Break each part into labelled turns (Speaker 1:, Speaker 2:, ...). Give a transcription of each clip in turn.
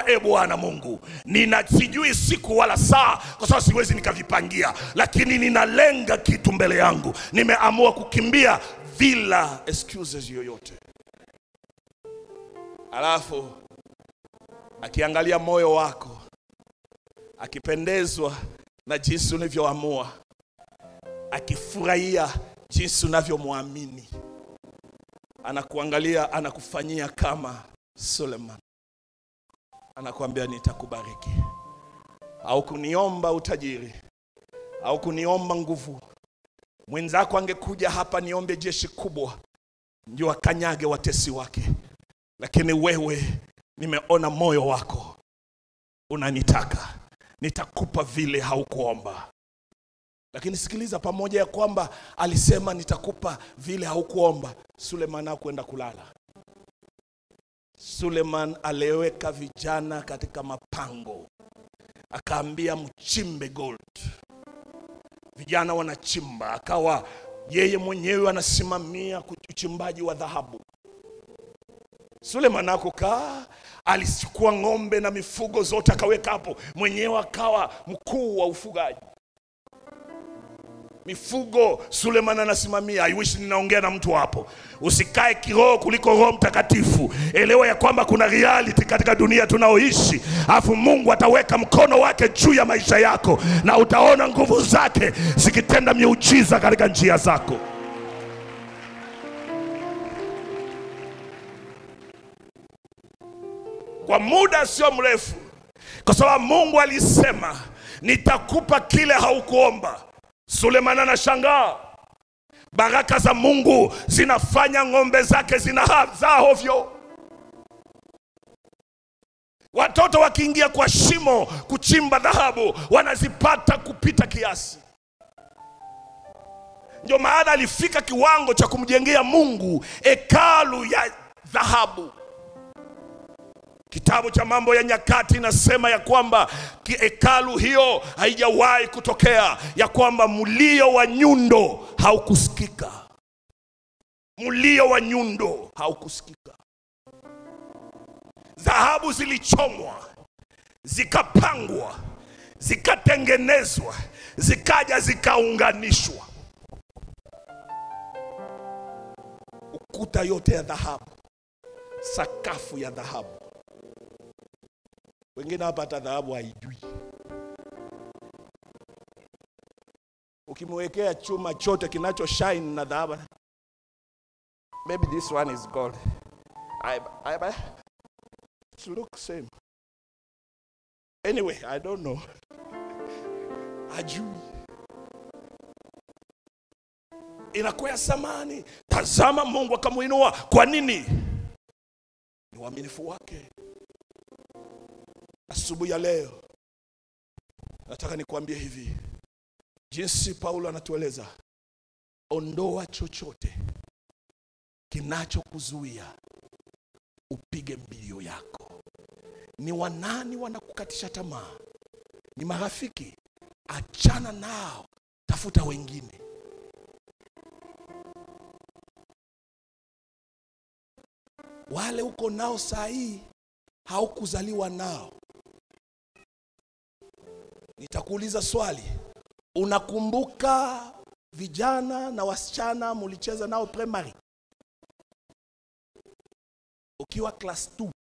Speaker 1: e Bwana Mungu, nina sijui siku wala saa, kwa sababu siwezi nikavipangia, lakini ninalenga kitu mbele yangu. Nimeamua kukimbia bila excuses yoyote. Alafu akiangalia moyo wako, akipendezwa na jinsi ulivyoamua, akifurahia jinsi unavyomwamini, anakuangalia, anakufanyia kama Suleiman, anakuambia nitakubariki. Au kuniomba utajiri, au kuniomba nguvu. Mwenzako angekuja hapa niombe jeshi kubwa, ndio akanyage watesi wake, lakini wewe, nimeona moyo wako unanitaka, nitakupa vile haukuomba. Lakini sikiliza, pamoja ya kwamba alisema nitakupa vile haukuomba, Suleiman hakwenda kulala. Suleiman aliweka vijana katika mapango, akaambia mchimbe gold. Vijana wanachimba, akawa yeye mwenyewe anasimamia uchimbaji wa dhahabu. Suleiman akukaa, alichukua ng'ombe na mifugo zote akaweka hapo, mwenyewe akawa mkuu wa ufugaji mifugo Suleiman anasimamia. I wish ninaongea na mtu hapo. Usikae kiroho kuliko Roho Mtakatifu. Elewa ya kwamba kuna reality katika dunia tunaoishi, alafu Mungu ataweka mkono wake juu ya maisha yako na utaona nguvu zake zikitenda miujiza katika njia zako. Kwa muda sio mrefu, kwa sababu Mungu alisema nitakupa kile haukuomba. Suleiman anashangaa, baraka za Mungu zinafanya ng'ombe zake zinazaa hovyo. Watoto wakiingia kwa shimo kuchimba dhahabu wanazipata kupita kiasi. Ndio maana alifika kiwango cha kumjengea Mungu hekalu ya dhahabu. Kitabu cha Mambo ya Nyakati inasema ya kwamba hekalu hiyo haijawahi kutokea, ya kwamba mlio wa nyundo haukusikika, mlio wa nyundo haukusikika. Dhahabu zilichomwa, zikapangwa, zikatengenezwa, zikaja zikaunganishwa, ukuta yote ya dhahabu, sakafu ya dhahabu wengine hapa hata dhahabu haijui. Ukimwekea chuma chote kinacho shine na dhahabu, maybe this one is gold. I, I, I, it look same. Anyway, I don't know. Ajui inakuwa ya samani. Tazama, Mungu akamuinua. Kwa nini? Ni uaminifu wake. Asubuhi ya leo nataka nikuambie hivi, jinsi Paulo anatueleza, ondoa chochote kinachokuzuia upige mbio yako. Ni wanani wanakukatisha tamaa? Ni marafiki? Achana nao, tafuta wengine. Wale uko nao saa hii haukuzaliwa nao. Nitakuuliza swali, unakumbuka vijana na wasichana mulicheza nao primary ukiwa class 2?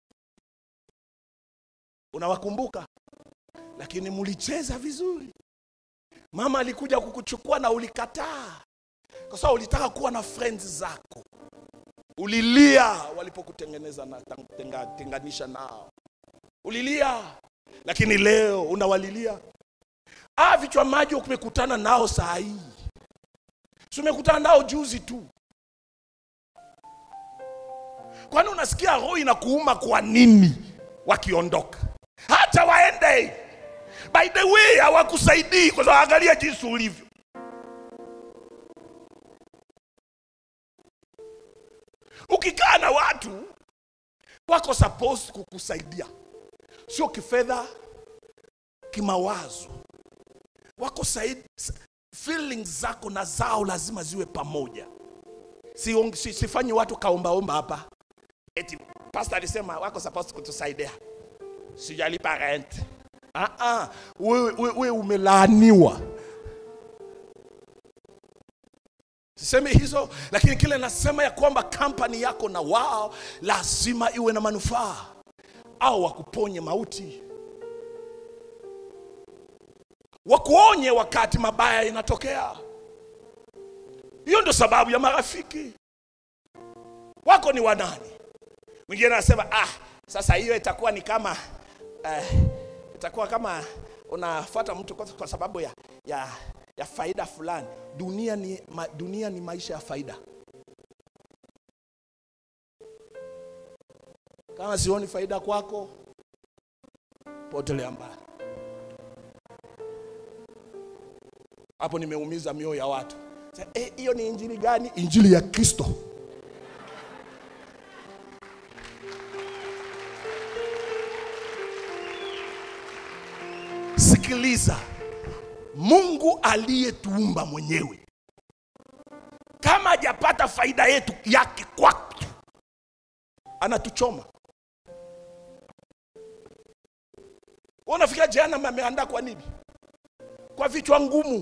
Speaker 1: Unawakumbuka? Lakini mulicheza vizuri. Mama alikuja kukuchukua na ulikataa, kwa sababu ulitaka kuwa na friends zako. Ulilia walipokutengeneza na tenga, tenganisha nao, ulilia, lakini leo unawalilia. Ah, vichwa maji umekutana nao saa hii, si umekutana nao juzi tu. Kwani unasikia roho inakuuma kwa nini wakiondoka? Hata waende, by the way, hawakusaidii kwa sababu angalia jinsi ulivyo. Ukikaa na watu wako supposed kukusaidia, sio kifedha, kimawazo, wako said, feelings zako na zao lazima ziwe pamoja. Si, si, sifanyi watu kaombaomba hapa eti pastor alisema wako supposed kutusaidia. sijalipa rent. Ah, ah, wewe we, we umelaaniwa. Sisemi hizo, lakini kile nasema ya kwamba kampani yako na wao lazima iwe na manufaa au wakuponye mauti, wakuonye wakati mabaya inatokea. Hiyo ndio sababu ya marafiki wako ni wanani. Mwingine anasema ah, sasa hiyo itakuwa ni kama eh, itakuwa kama unafuata mtu kwa, kwa sababu ya, ya, ya faida fulani. Dunia ni, ma, dunia ni maisha ya faida. Kama sioni faida kwako, potelea mbali. Hapo nimeumiza mioyo ya watu. Sasa, eh, hiyo ni injili gani? Injili ya Kristo. Sikiliza, Mungu aliyetuumba mwenyewe kama hajapata faida yetu yake kwake, anatuchoma. Wewe unafikiria jehanamu ameandaa kwa nini? Kwa vichwa ngumu.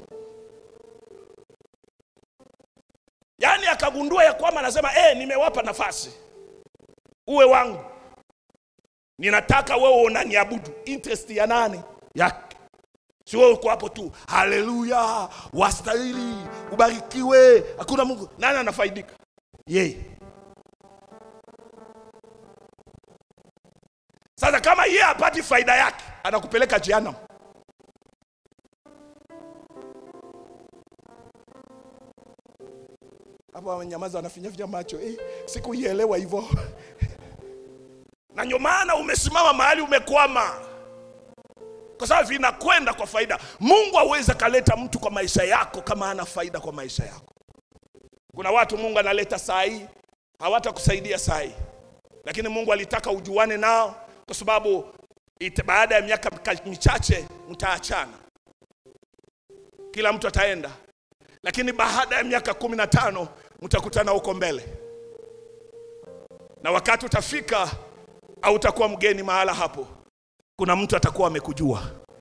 Speaker 1: Yaani akagundua ya kwamba anasema eh, nimewapa nafasi uwe wangu, ninataka wewe unaniabudu. Interest ya nani? Yake. Si wewe uko hapo tu, haleluya, wastahili, ubarikiwe, hakuna Mungu. Nani anafaidika? Yeye. Sasa kama yeye hapati faida yake, anakupeleka jehanamu. Hapo wamenyamaza, wanafinyafinya macho eh, sikuielewa hivyo na ndio maana umesimama mahali umekwama, kwa sababu vinakwenda kwa faida. Mungu hawezi akaleta mtu kwa maisha yako kama ana faida kwa maisha yako. Kuna watu Mungu analeta saa hii hawatakusaidia saa hii, lakini Mungu alitaka ujuane nao, kwa sababu ita- baada ya miaka mika- michache mtaachana, kila mtu ataenda, lakini baada ya miaka kumi na tano mtakutana huko mbele, na wakati utafika au utakuwa mgeni mahala hapo, kuna mtu atakuwa amekujua.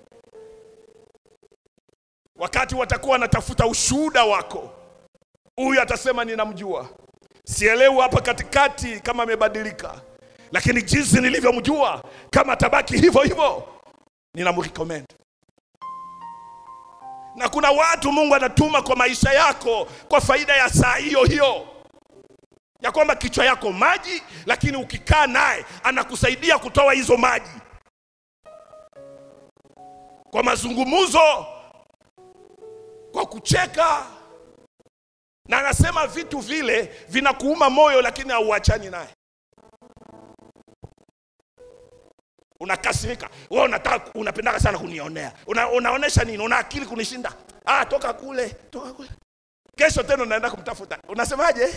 Speaker 1: Wakati watakuwa wanatafuta ushuhuda wako, huyu atasema ninamjua, sielewi hapa katikati kama amebadilika, lakini jinsi nilivyomjua, kama atabaki hivyo hivyo, ninamrecommend. Na kuna watu Mungu anatuma kwa maisha yako kwa faida ya saa hiyo hiyo ya kwamba kichwa yako maji, lakini ukikaa naye anakusaidia kutoa hizo maji kwa mazungumzo, kwa kucheka, na anasema vitu vile vinakuuma moyo, lakini hauachani naye. Unakasirika wewe, unataka unapendaka sana kunionea, una, unaonesha nini? Una akili kunishinda? Ah, toka kule, toka kule. Kesho tena unaenda kumtafuta, unasemaje?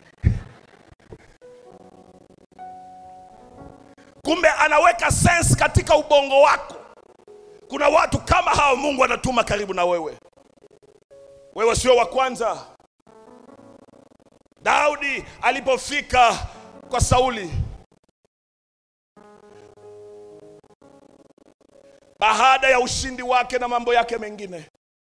Speaker 1: kumbe anaweka sense katika ubongo wako. Kuna watu kama hao Mungu anatuma karibu na wewe. Wewe sio wa kwanza. Daudi alipofika kwa Sauli, baada ya ushindi wake na mambo yake mengine,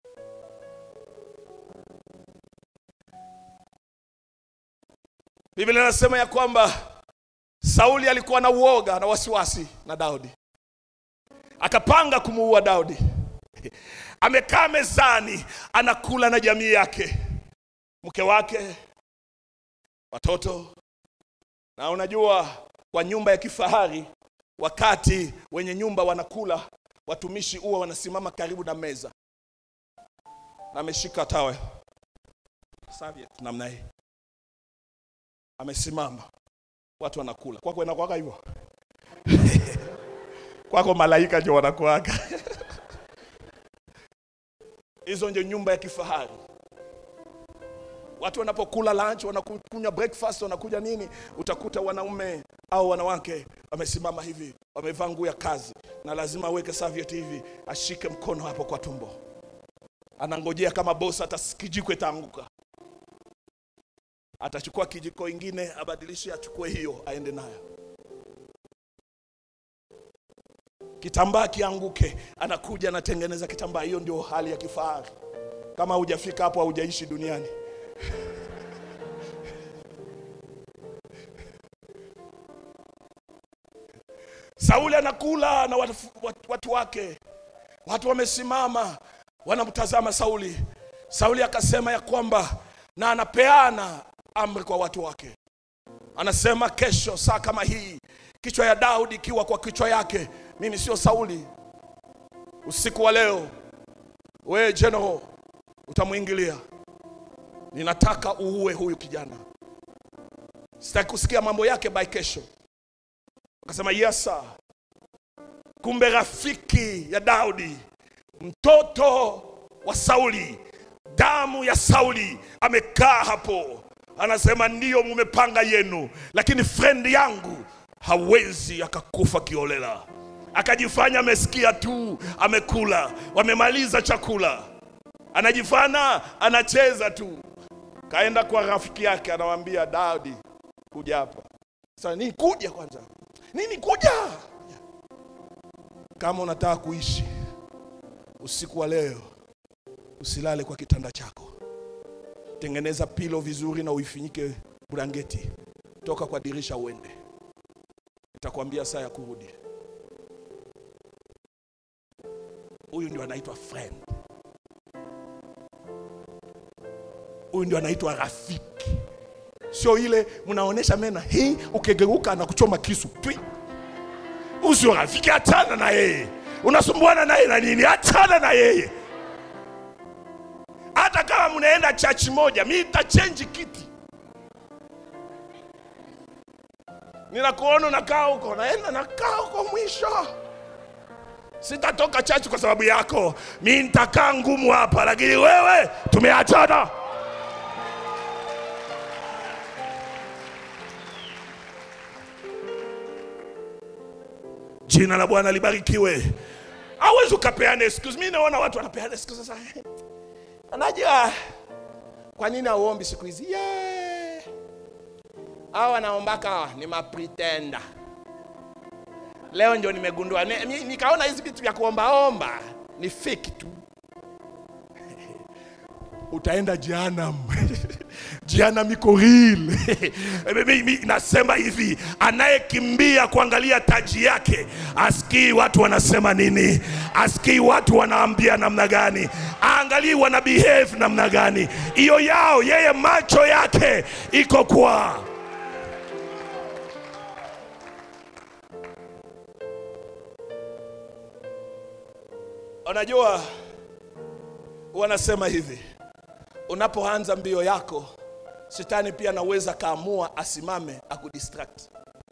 Speaker 1: Biblia inasema ya kwamba Sauli alikuwa na uoga na wasiwasi na Daudi, akapanga kumuua Daudi. Amekaa mezani anakula na jamii yake, mke wake, watoto. Na unajua kwa nyumba ya kifahari, wakati wenye nyumba wanakula, watumishi huwa wanasimama karibu na meza, na ameshika tawe serviette namna hii, amesimama watu wanakula. Kwako inakuwaga hivyo? Kwako malaika ndio wanakuaga. Hizo ndio nyumba ya kifahari. Watu wanapokula lunch, wanakunywa breakfast, wanakuja nini, utakuta wanaume au wanawake wamesimama hivi, wamevaa nguo ya kazi, na lazima aweke serviette hivi, ashike mkono hapo kwa tumbo, anangojea kama boss hata kijiko itaanguka atachukua kijiko ingine abadilishe, achukue hiyo aende nayo. kitambaa kianguke, anakuja anatengeneza kitambaa. Hiyo ndio hali ya kifahari. Kama hujafika hapo, haujaishi duniani. Sauli anakula na watu, watu, watu wake, watu wamesimama wanamtazama Sauli. Sauli akasema ya kwamba, na anapeana amri kwa watu wake, anasema kesho saa kama hii, kichwa ya Daudi ikiwa kwa kichwa yake, mimi sio Sauli. Usiku wa leo, we general, utamwingilia. Ninataka uue huyu kijana, sitaki kusikia mambo yake by kesho. Akasema yes sir. Kumbe rafiki ya Daudi, mtoto wa Sauli, damu ya Sauli amekaa hapo, anasema ndiyo, mumepanga yenu, lakini friend yangu hawezi akakufa kiolela. Akajifanya amesikia tu, amekula, wamemaliza chakula, anajifanya anacheza tu. Kaenda kwa rafiki yake, anawambia Daudi, kuja hapa. Sasa nini kuja kwanza? Nini kuja? Kama unataka kuishi usiku wa leo, usilale kwa kitanda chako, tengeneza pilo vizuri na uifinyike blanketi, toka kwa dirisha uende, nitakwambia saa ya kurudi. Huyu ndio anaitwa friend, huyu ndio anaitwa rafiki sio ile mnaonesha mena hii, ukigeuka na kuchoma kisu twi. Usio rafiki, achana na yeye. Unasumbuana naye na nini? Achana na yeye. Hata kama mnaenda church moja, mi nitachange kiti. Ninakuona unakaa huko, naenda nakaa huko mwisho. Sitatoka church kwa sababu yako, mi nitakaa ngumu hapa, lakini wewe tumeachana. Jina la Bwana libarikiwe. Hawezi ukapeana excuse. Mimi naona watu wanapeana excuse sasa. Unajua kwa nini hauombi siku hizi? Yeah. Hao wanaombaka ni mapretenda. Leo ndio nimegundua ni, ni, nikaona hizi vitu vya kuombaomba ni fake tu. Utaenda jehanamu. Jehanamu iko real. Mimi nasema hivi, anayekimbia kuangalia taji yake asikii watu wanasema nini, asikii watu wanaambia namna gani, aangalii wana behave namna gani. Hiyo yao yeye, macho yake iko kwa Unajua, wanasema hivi, unapoanza mbio yako, shetani pia anaweza kaamua asimame akudistract.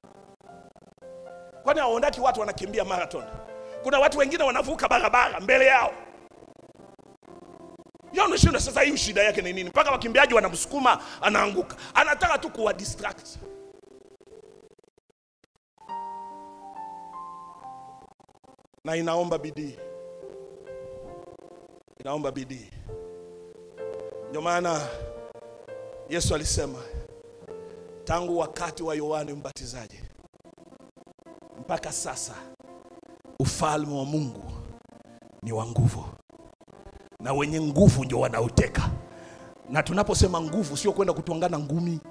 Speaker 1: Kwani hawaondaki watu wanakimbia marathon? Kuna watu wengine wanavuka barabara mbele yao. Yaonashinda sasa, hii shida yake ni nini? Mpaka wakimbiaji wanamsukuma anaanguka. Anataka tu kuwa distract. Na inaomba bidii, inaomba bidii. Ndio maana Yesu alisema tangu wakati wa Yohane Mbatizaji mpaka sasa ufalme wa Mungu ni wa nguvu, na wenye nguvu ndio wanauteka. Na tunaposema nguvu, sio kwenda kutwangana ngumi,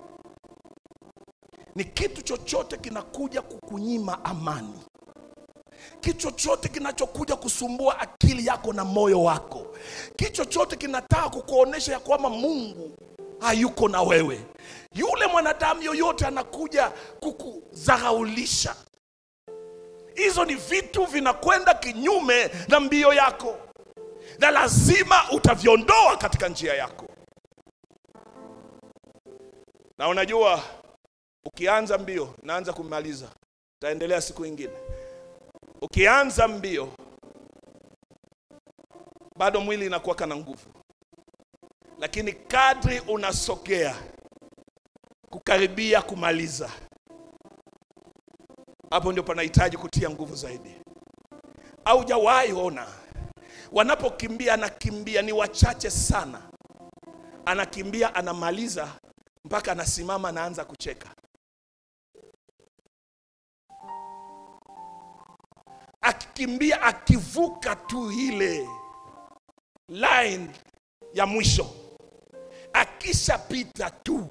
Speaker 1: ni kitu chochote kinakuja kukunyima amani, kitu chochote kinachokuja kusumbua akili yako na moyo wako, kitu chochote kinataka kukuonesha ya kwamba Mungu hayuko na wewe. Yule mwanadamu yoyote anakuja kukudharaulisha. Hizo ni vitu vinakwenda kinyume na mbio yako, na lazima utaviondoa katika njia yako. Na unajua, ukianza mbio, naanza kumaliza, utaendelea siku ingine. Ukianza mbio, bado mwili inakuwa kana nguvu, lakini kadri unasogea kukaribia kumaliza, hapo ndio panahitaji kutia nguvu zaidi. Haujawahi ona wanapokimbia, anakimbia ni wachache sana, anakimbia anamaliza mpaka anasimama anaanza kucheka. akikimbia akivuka tu ile line ya mwisho akishapita tu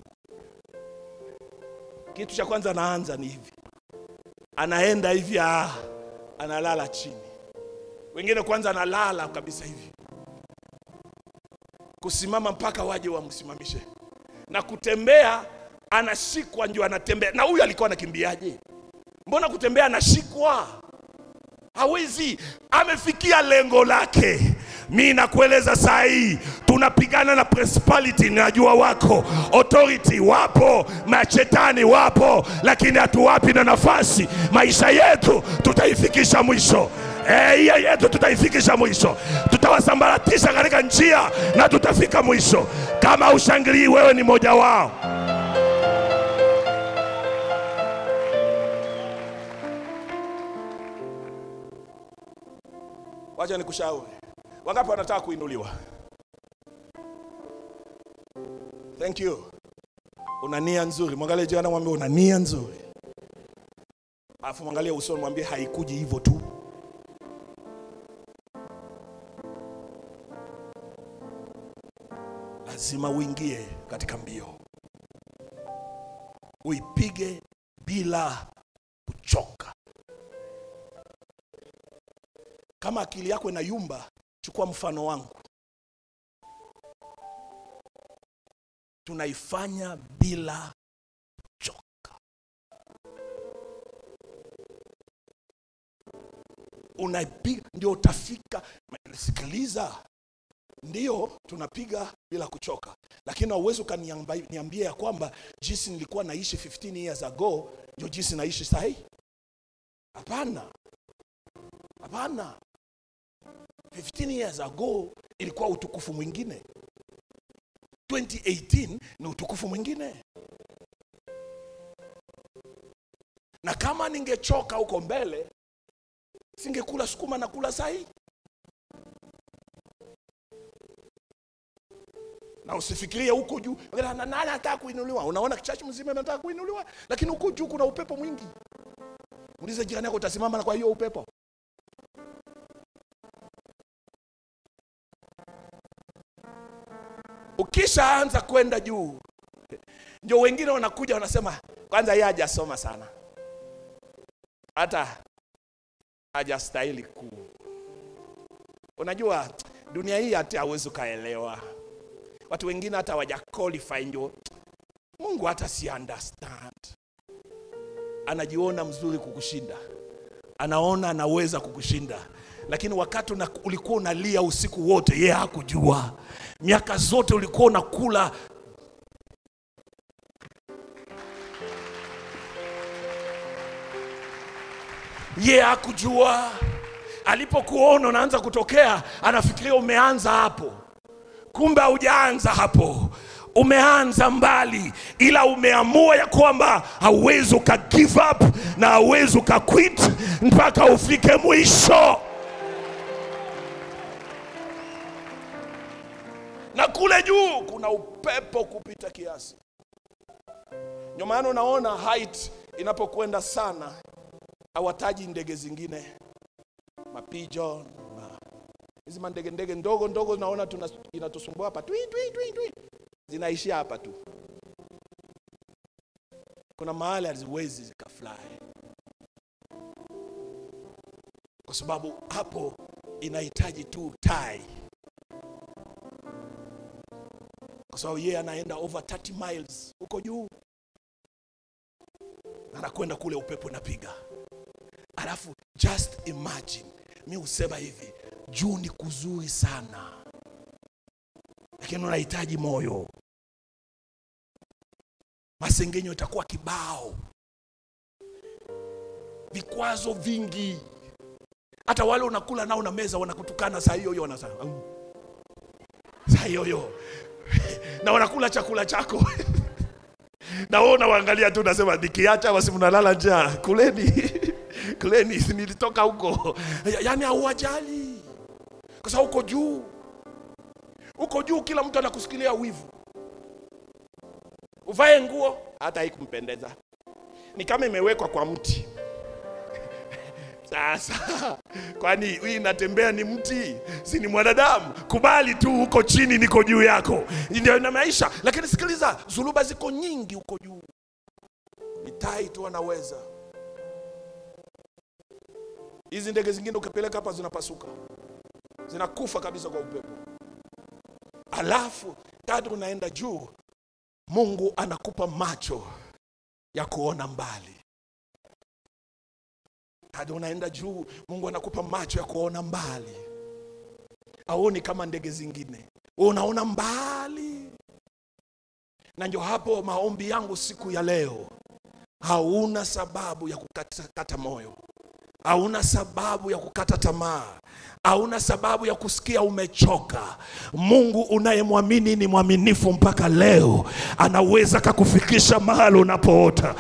Speaker 1: kitu cha kwanza anaanza ni hivi anaenda hivi ah, analala chini wengine kwanza analala kabisa hivi kusimama mpaka waje wamsimamishe na kutembea anashikwa ndio anatembea na huyu alikuwa anakimbiaje mbona kutembea anashikwa hawezi amefikia lengo lake mi nakueleza saa hii tunapigana na principality najua wako authority wapo mashetani wapo lakini hatuwapi na nafasi maisha yetu tutaifikisha mwisho Eh, hiyo yetu tutaifikisha mwisho tutawasambaratisha katika njia na tutafika mwisho kama ushangilii wewe ni mmoja wao wacha nikushauri wangapi wanataka kuinuliwa thank you una nia nzuri mwangalie jirani mwambie una nia nzuri alafu mwangalie usoni mwambie haikuji hivyo tu lazima uingie katika mbio uipige bila kuchoka kama akili yako inayumba chukua mfano wangu tunaifanya bila kuchoka unaipiga ndio utafika sikiliza ndio tunapiga bila kuchoka lakini hauwezi ukaniambia ya kwamba jinsi nilikuwa naishi 15 years ago ndio jinsi naishi sahii hapana hapana 15 years ago ilikuwa utukufu mwingine 2018 ni utukufu mwingine na kama ningechoka huko mbele singekula sukuma na kula sahii na usifikirie huko juu na nani anataka kuinuliwa unaona chachi mzima anataka kuinuliwa lakini huko juu kuna upepo mwingi ulize jirani yako utasimama na kwa hiyo upepo ukishaanza kwenda juu ndio wengine wanakuja wanasema kwanza yeye hajasoma sana hata hajastahili kuu unajua dunia hii hata hawezi ukaelewa watu wengine hata hawaja qualify ndio mungu hata si understand anajiona mzuri kukushinda anaona anaweza kukushinda lakini wakati una, ulikuwa unalia usiku wote yeye hakujua miaka zote ulikuwa unakula ye hakujua alipokuona unaanza kutokea anafikiria umeanza hapo kumbe haujaanza hapo umeanza mbali ila umeamua ya kwamba hauwezi uka give up na hauwezi uka quit mpaka ufike mwisho na kule juu kuna upepo kupita kiasi ndio maana unaona height inapokwenda sana hawataji ndege zingine mapigeon ma hizi mandege ndege ndogo ndogo naona tuna, inatusumbua hapa twi, twi, twi, twi. zinaishia hapa tu kuna mahali haziwezi zikafly kwa sababu hapo inahitaji tu tai kwa sababu yeye anaenda over 30 miles huko juu anakwenda kule upepo unapiga alafu just imagine mi husema hivi juu ni kuzuri sana lakini unahitaji moyo masengenyo itakuwa kibao vikwazo vingi hata wale unakula nao na meza wanakutukana saa hiyo hiyo wanasema "Au." saa hiyo hiyo na wanakula chakula chako na wewe unawaangalia tu unasema nikiacha basi mnalala njaa kuleni kuleni nilitoka huko Ya- yaani hauwajali kwa sababu uko juu uko juu kila mtu anakusikilia wivu uvae nguo hata haikumpendeza ni kama imewekwa kwa mti sasa kwani hii inatembea ni mti si ni mwanadamu kubali tu huko chini niko juu yako ndio ina maisha lakini sikiliza zuluba ziko nyingi huko juu ni tai tu anaweza hizi ndege zingine ukipeleka hapa zinapasuka zinakufa kabisa kwa upepo alafu kadri unaenda juu mungu anakupa macho ya kuona mbali hadi unaenda juu mungu anakupa macho ya kuona mbali aoni kama ndege zingine Wewe unaona mbali na ndio hapo maombi yangu siku ya leo hauna sababu ya kukata kata moyo hauna sababu ya kukata tamaa hauna sababu ya kusikia umechoka mungu unayemwamini ni mwaminifu mpaka leo anaweza kakufikisha mahali unapoota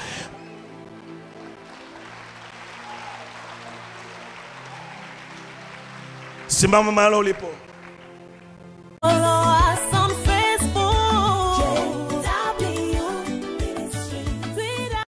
Speaker 1: simama mahali ulipo